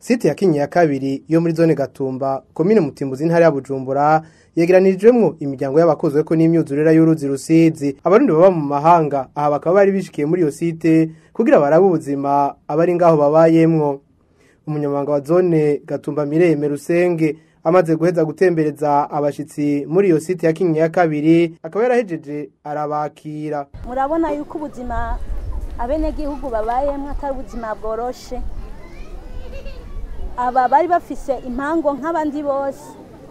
site ya kinyi ya kabiri yo muri zone gatumba komine mutimbuzi intara ya bujumbura yegeranirijwemwo imiryango y'abakozwe ko n'imyuzurira y'uruzi rusizi abarundi baba mu mahanga aha bakaba bari bishikiye muri iyo site kugira barabe ubuzima abari ngaho babayemwo umunyamabanga wa zone gatumba mireme rusenge amaze guheza gutembereza abashitsi muri iyo site ya kinyi ya kabiri akaba yarahejeje arabakira murabona yuko ubuzima abenegihugu babayemwo atari ubuzima bworoshe aba bari bafise impango nk'abandi bose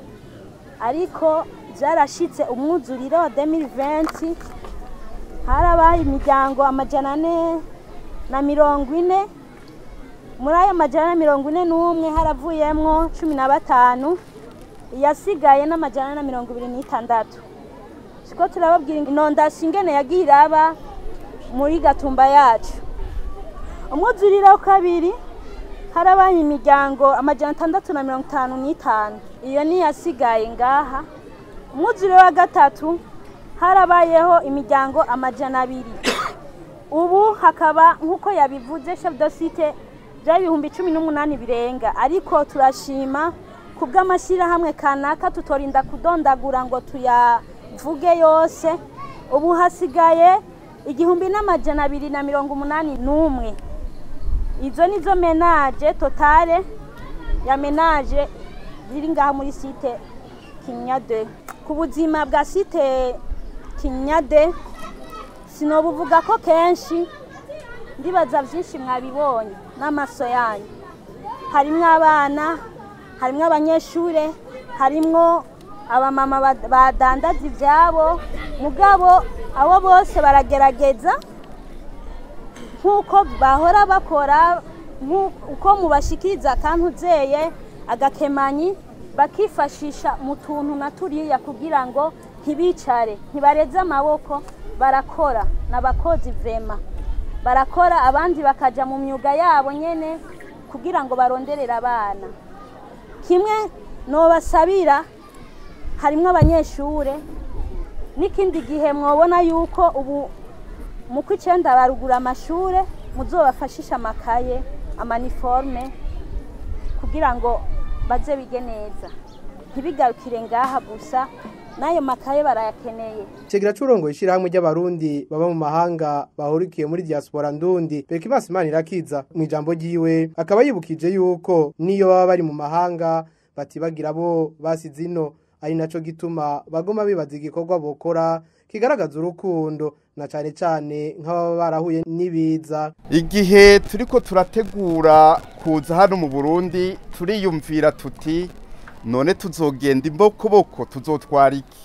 ariko byarashitse umwuzuriro wa 2020 harabaye imiryango amajana ane na mirongo ine muri ayo majana na mirongo ine n'umwe haravuyemwo cumi na batanu iyasigaye n'amajana na mirongo ibiri n'itandatu siko turababwira inondasi ingene yagiye iraba muri gatumba yacu umwuzuriro wa kabiri harabaye imiryango amajana atandatu na mirongo itanu n'itanu iyo ni yasigaye ngaha umwuzure wa gatatu harabayeho imiryango amajana abiri ubu hakaba nk'uko yabivuze chef de site byari ibihumbi cumi n'umunani birenga ariko turashima ku bw'amashyirahamwe kanaka tutorinda kudondagura ngo tuyavuge yose ubu hasigaye igihumbi n'amajana abiri na mirongo umunani n'umwe izo nizo menaje totale ya menaje ziri ngaha muri site kinyade ku buzima bwa site kinyade sinobuvuga ko kenshi ndibaza byinshi mwabibonye n'amaso yanyu harimwo abana harimwo abanyeshure harimwo abamama badandaza ibyabo mugabo abo bose baragerageza nk'uko bahora bakora uko mubashikiriza akantuzeye agakemanyi bakifashisha mu tuntu na turiya kugira ngo ntibicare ntibareze amaboko barakora n'abakozi vrema barakora abandi bakajya mu myuga yabo nyine kugira ngo baronderere abana kimwe nobasabira harimo abanyeshure n'ikindi gihe mwabona yuko ubu mu kw'icyenda barugura amashure muzobafashisha amakaye amaniforme kugira ngo baze bige neza ntibigarukire ngaha gusa n'ayo makaye barayakeneye Kigira curongo ishirahamwe ry'abarundi baba mu mahanga bahurikiye muri diaspora ndundi Bekibasi Imana irakiza mu ijambo ryiwe akaba yibukije yuko niyo baba bari mu mahanga batibagira bo basize ino ari naco gituma bagoma bibaza igikorwa bokora kigaragaza urukundo na cane cane nk'ababa barahuye n'ibiza igihe turiko turategura kuza hano mu Burundi turiyumvira tuti none tuzogenda imbokoboko tuzotwara iki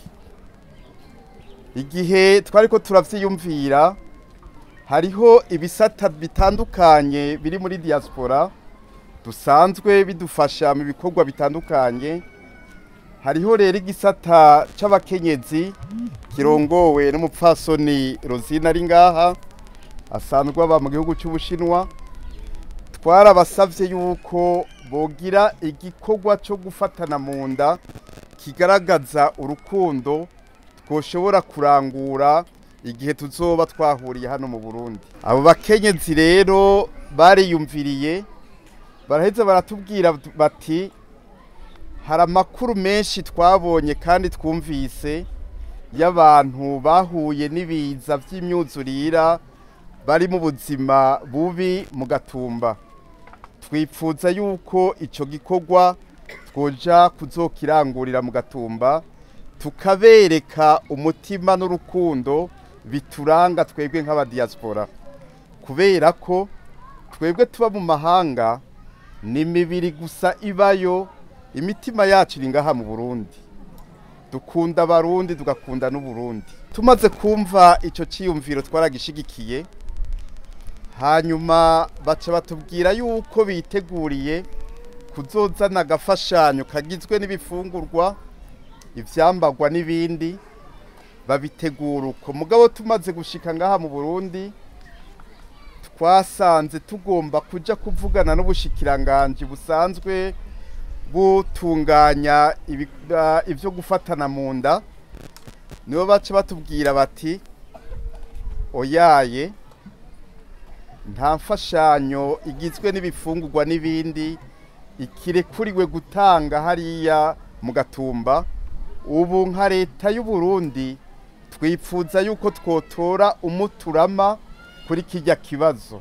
igihe twariko turavyiyumvira hariho ibisata bitandukanye biri muri diaspora dusanzwe bidufasha mu bikorwa bitandukanye hariho rero igisata c'abakenyezi kirongowe n'umupfasoni Rosine ari ngaha asanzwe aba mu gihugu cy'Ubushinwa twarabasavye yuko bogira igikorwa cyo gufatana mu nda kigaragaza urukundo twoshobora kurangura igihe tuzoba twahuriye hano mu Burundi abo bakenyezi rero bariyumviriye baraheza baratubwira bati hari amakuru menshi twabonye kandi twumvise y'abantu bahuye n'ibiza by'imyuzurira bari mu buzima bubi mu gatumba twifuza yuko icyo gikorwa twoja kuzokirangurira mu gatumba tukabereka umutima n'urukundo bituranga twebwe nk'abadiyasipora kubera ko twebwe tuba mu mahanga ni imibiri gusa ibayo imitima yacu iri ngaha mu burundi dukunda abarundi tugakunda n'uburundi tumaze kumva icyo cyiyumviro twaragishigikiye hanyuma baca batubwira yuko biteguriye kuzozana agafashanyo kagizwe n'ibifungurwa ibyambagwa n'ibindi babitegura uko mugabo tumaze gushika ngaha mu burundi twasanze tugomba kujya kuvugana n'ubushikiranganji busanzwe butunganya ibyo gufatana mu nda nibo baca batubwira bati oyaye nta mfashanyo igizwe n'ibifungurwa n'ibindi ikirekuriwe gutanga hariya mu gatumba ubu nka leta y'u Burundi twifuza yuko twotora umuturama kuri kijya kibazo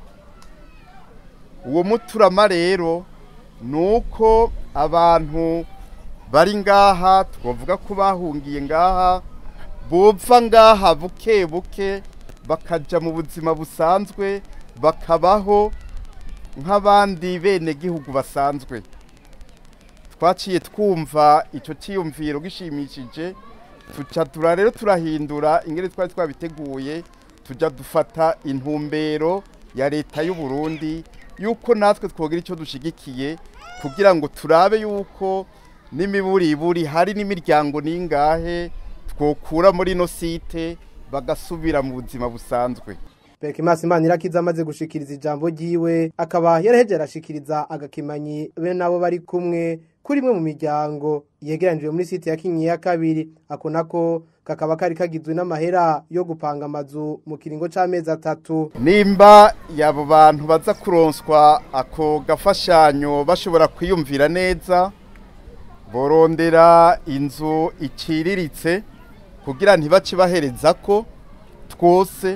uwo muturama rero ni uko abantu bari ngaha twavuga ko bahungiye ngaha bupfa ngaha buke buke bakajya mu buzima busanzwe bakabaho nk'abandi bene gihugu basanzwe twaciye twumva icyo cyiyumviro gishimishije tuca rero turahindura ingeri twari twabiteguye tujya dufata intumbero ya leta y'u Burundi yuko natwe twogira icyo dushigikiye kugira ngo turabe yuko n'imiburiburi hari n'imiryango n'ingahe twokura muri ino site bagasubira mu buzima busanzwe Berkimas Manirakiza amaze gushikiriza ijambo ryiwe akaba yaraheje arashikiriza agakimanyi be nabo bari kumwe kuri imwe mu miryango yegeranijwe muri site ya Kinyi ya kabiri ako nako kakaba kari kagizwe n'amahera yo gupanga amazu mu kiringo c'amezi atatu nimba yabo bantu baza kuronswa ako gafashanyo bashobora kwiyumvira neza borondera inzu iciriritse kugira ntibace bahereza ko twose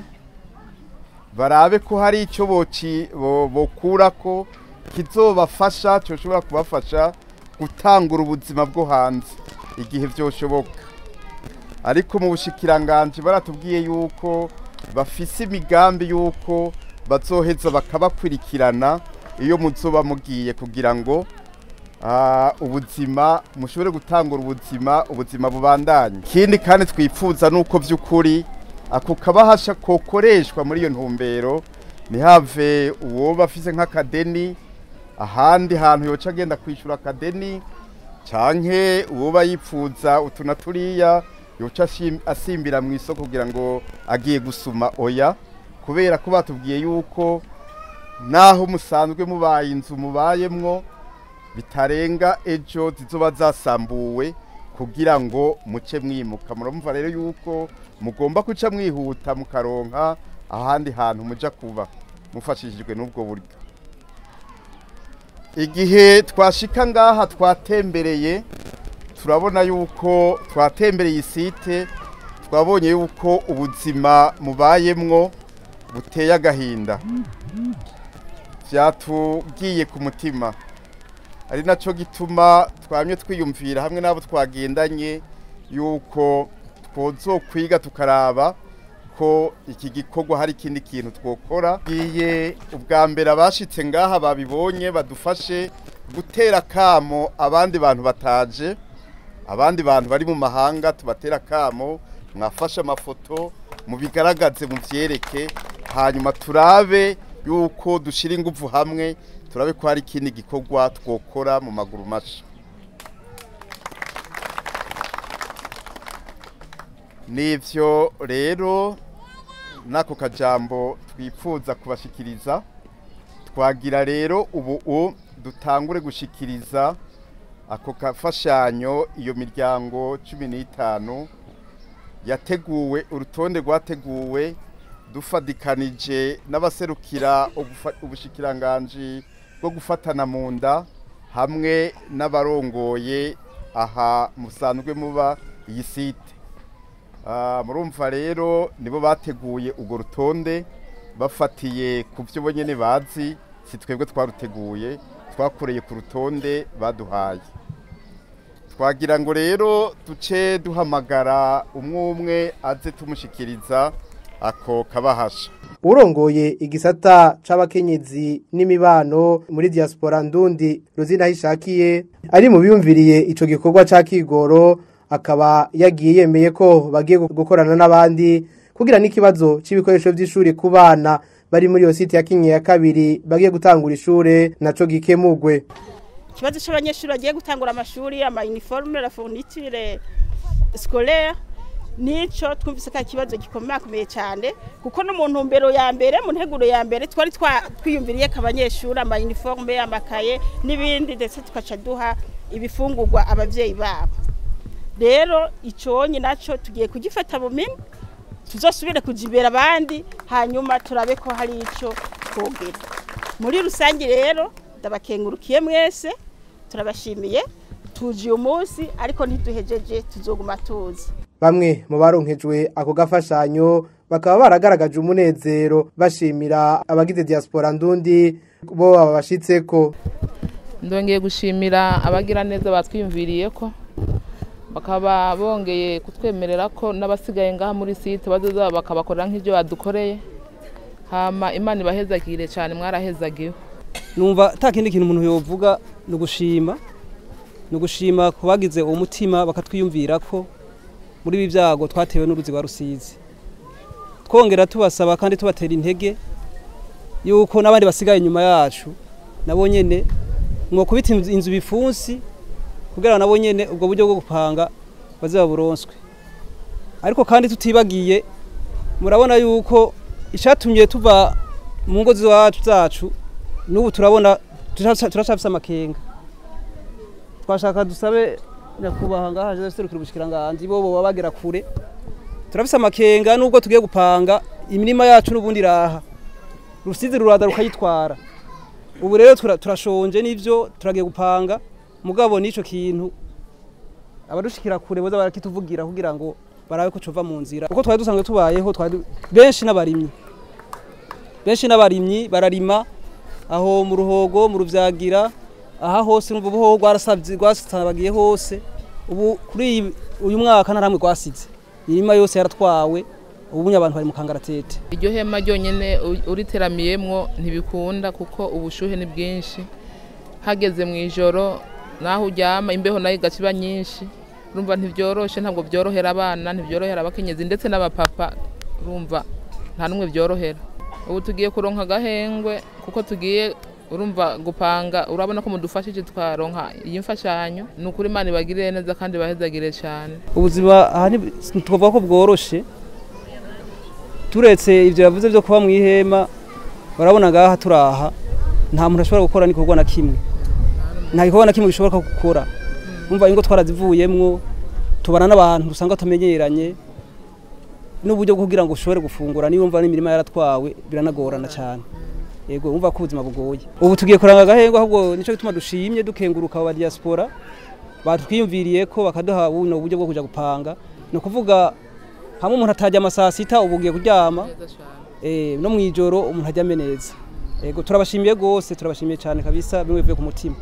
barabe ko hari icyo bokura ko kizobafasha cyoshobora kubafasha gutangura ubuzima bwo hanze igihe byoshoboka ariko mu bushikiranganje baratubwiye yuko bafise imigambi yuko bazoheza bakabakurikirana iyo muzoba mugiye kugira ngo ubuzima mushobore gutangura ubuzima ubuzima bubandanye ikindi kandi twifuza nuko by'ukuri ako kabahasha kokoreshwa muri iyo ntumbero ntihave uwo bafise nk'akadeni ahandi hantu yoca agenda kwishyura akadeni canke uwo bayipfuza utu na turiya yoca asimbira mu isoko kugira ngo agiye gusuma oya kubera ko batubwiye yuko naho musanzwe mubaye inzu mubayemwo bitarenga ejo zizoba zasambuwe kugira ngo muce mwimuka murumva rero yuko mugomba guca mwihuta mukaronka ahandi hantu muja kuba mufashishijwe n'ubwo buryo igihe twashika ngaha twatembereye turabona yuko twatembereye isite twabonye yuko ubuzima mubayemwo buteye agahinda byatubwiye ku mutima ari nacyo gituma twamye twiyumvira hamwe n'abo twagendanye yuko twozokwiga tukaraba ko iki gikorwa hari ikindi kintu twokora giye ubwa mbere abashitse ngaha babibonye badufashe gutera kamo abandi bantu bataje abandi bantu bari mu mahanga tubatera kamo mwafashe amafoto mubigaragaze mu byereke hanyuma turabe yuko dushyira ingufu hamwe turabe ko hari ikindi gikorwa twokora mu maguru mashya nivyo rero n'ako kajambo twifuza kubashikiriza twagira rero ubu dutangure gushikiriza ako kafashanyo iyo miryango cumi n'itanu yateguwe urutonde rwateguwe dufadikanije n'abaserukira ubushikiranganji bwo gufatana mu nda hamwe n'abarongoye aha musanzwe muba iyi site murumva rero nibo bateguye urwo rutonde bafatiye ku byo bonyine bazi si twebwe twaruteguye twakoreye ku rutonde baduhaye twagira ngo rero duce duhamagara umwe umwe aze tumushikiriza ako kabahasha urongoye igisata c'abakenyezi n'imibano muri diaspora ndundi ruzina hishakiye ari mu biyumviriye ico gikorwa ca kigoro akaba yagiye yemeye ko bagiye gukorana n'abandi kugira n'ikibazo c'ibikoresho vy'ishuri ku bana bari muri iyo site ya Kinyi ya kabiri bagiye gutangura ishure naco gikemugwe ikibazo c'abanyeshuri bagiye gutangura amashuri ama uniforme la fourniture scolaire nico twumvise ko ikibazo gikomeye cyane kuko no mu ntumbero ya mbere mu nteguro ya mbere twari twiyumviriye ko abanyeshuri ama uniforme amakaye n'ibindi ndetse tugaca duha ibifungurwa abavyeyi babo rero iconye naco tugiye kugifata buminwe tuzosubire kujibera abandi hanyuma turabe ko hari ico twogera muri rusange rero ndabakengurukiye mwese turabashimiye tuje uyu munsi ariko ntiduhejeje tuzoguma tuzi bamwe mu baronkejwe ako gafashanyo bakaba baragaragaje umunezero bashimira abagize diaspora ndundi bo babashitseko ndongeye gushimira abagira neza batwiyumviriye ko bakaba bongeye kutwemerera ko n'abasigaye ngaha muri site bazoza bakabakorera nk'ibyo badukoreye hama imana ibahezagire cyane mwarahezagiwe numva nta kindi kintu umuntu yovuga ni ugushima ni ugushima ku bagize uwo mutima bakatwiyumvira ko muri ibi byago twatewe n'uruzi rwa rusizi twongera tubasaba kandi tubatera intege yuko n'abandi basigaye inyuma yacu nabo nyene mwokubita inzu inzu bifunsi kugira nabo nyene ubwo buryo bwo gupanga baze baburonswe ariko kandi tutibagiye murabona yuko icatumye tuva mu ngo zacu zacu n'ubu turabona turacafise amakenga twashaka dusabe nyakubahwa ngaha Joseph Serukira ubushikiranganje bo baba bagera kure turafise amakenga nubwo tugiye gupanga imirima yacu n'ubundi raha rusizi rurada rukayitwara ubu rero tura- turashonje n'ivyo turagiye gupanga mugabo n'ico kintu abadushikira kure boza barakituvugira kugira ngo barabe ko cova mu nzira uko twari dusanzwe tubayeho twari benshi n'abarimyi benshi n'abarimyi bararima aho mu ruhogo mu ruvyagira aha hose n'ubu buhoho rwarasavye rwasabagiye hose ubu kuri iyi- uyu mwaka nta namwe rwasize imirima yose yaratwawe ubu abantu bari mu kangaratete iryo hema ryonyine u- uriteramiyemwo ntibikunda kuko ubushuhe ni bwinshi hageze mu ijoro naho uryama imbeho nayo igaca iba nyinshi urumva ntibyoroshe ntabwo byorohera abana ntibyorohera abakenyezi ndetse n'abapapa urumva nta n'umwe byorohera ubu tugiye kuronka agahengwe kuko tugiye urumva gupanga urabona ko mudufashije twaronka iyi mfashanyo ni ukuri imana ibagirire neza kandi bahezagire cyane ubuzima aha nti- twavuga ko bworoshe turetse ibyo yavuze byo kuba mu ihema barabona ngaha turaha nta muntu ashobora gukora n'igikorwa na kimwe nta gikorwa na kimwe gishobora gukora umva ingo twarazivuyemwo tubana n'abantu usanga tumenyeranye n'uburyo bwo kugira ngo ushobore gufungura niba umva n'imirima yaratwawe biranagorana cyane yego umva ko ubuzima bugoye ubu tugiye kuranga agahengwa ahubwo nicyo gituma dushimye dukenguruka aba diaspora batwiyumviriye ko bakaduha buno buryo bwo kujya gupanga ni ukuvuga hamwe umuntu atajya amasaa sita ubu ugiye kuryama eh, no mu ijoro umuntu aryame neza yego turabashimiye rwose turabashimiye cyane kabisa bimwe bivuye ku mutima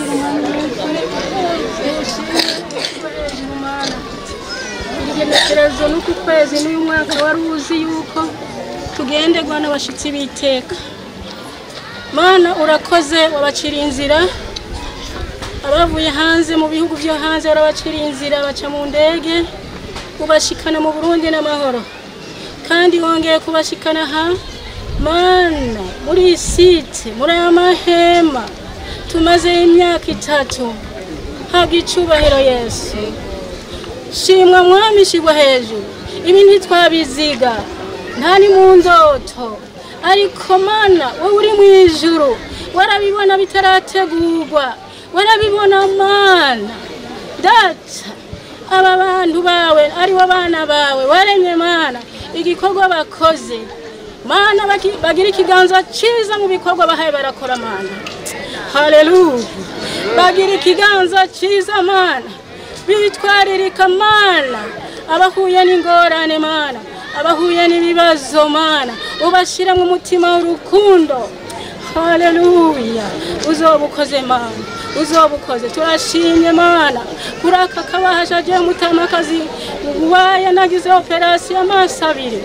igenekerezo n'uku kwezi n'uyu mwaka wari uzi yuko tugenderwa n'abashyitsi b'iteka mana urakoze wabaciriye inzira abavuye hanze mu bihugu byo hanze warabaciriye inzira baca mu ndege ubashikana mu burundi n'amahoro kandi wongeye kubashikana aha mana muri iyi site muri aya mahema tumazeyo imyaka itatu habwa icubahiro yesu shimwa mwami shigwa hejuru ibi ntitwabiziga nta ni mu ndoto ariko mana wowe uri mu ijuru warabibona bitarategurwa warabibona mana data aba bantu bawe ari bo bana bawe waremye mana igikorwa bakoze mana bagi- bagira ikiganza cyiza mu bikorwa bahaye barakora mana haleluya bagira ikiganza cyiza mana bitwaririka mana abahuye n'ingorane mana abahuye n'ibibazo mana ubashyire mu mutima w'urukundo haleluya uzoba ukoze mana uzoba ukoze turashimye mana kuri aka kabahashaje mutamakazi waye nagize operasiyo amaso abiri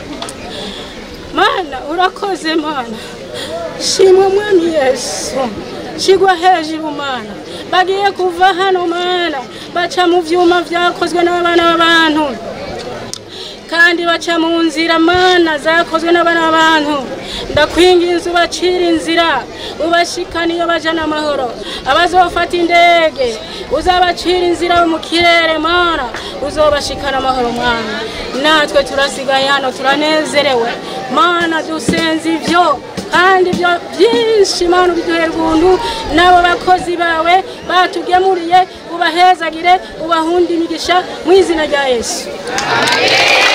mana urakoze mana shimwa mwami yesu shigwa hejuru mana bagiye kuva hano mana baca mu vyuma vyakozwe n'abana b'abantu kandi baca mu nzira mana zakozwe n'abana b'abantu ndakwinginze ubacira inzira ubashikana iyo baja n'amahoro abazofata indege uzabacira inzira mu kirere mana uzobashikana amahoro mwana natwe turasigaye hano turanezerewe mana dusenze ivyo kandi ibyo byinshi mana ubiduhera ubuntu n'abo bakozi bawe batugemuriye ubahezagire ubahunde imigisha mu izina rya yesu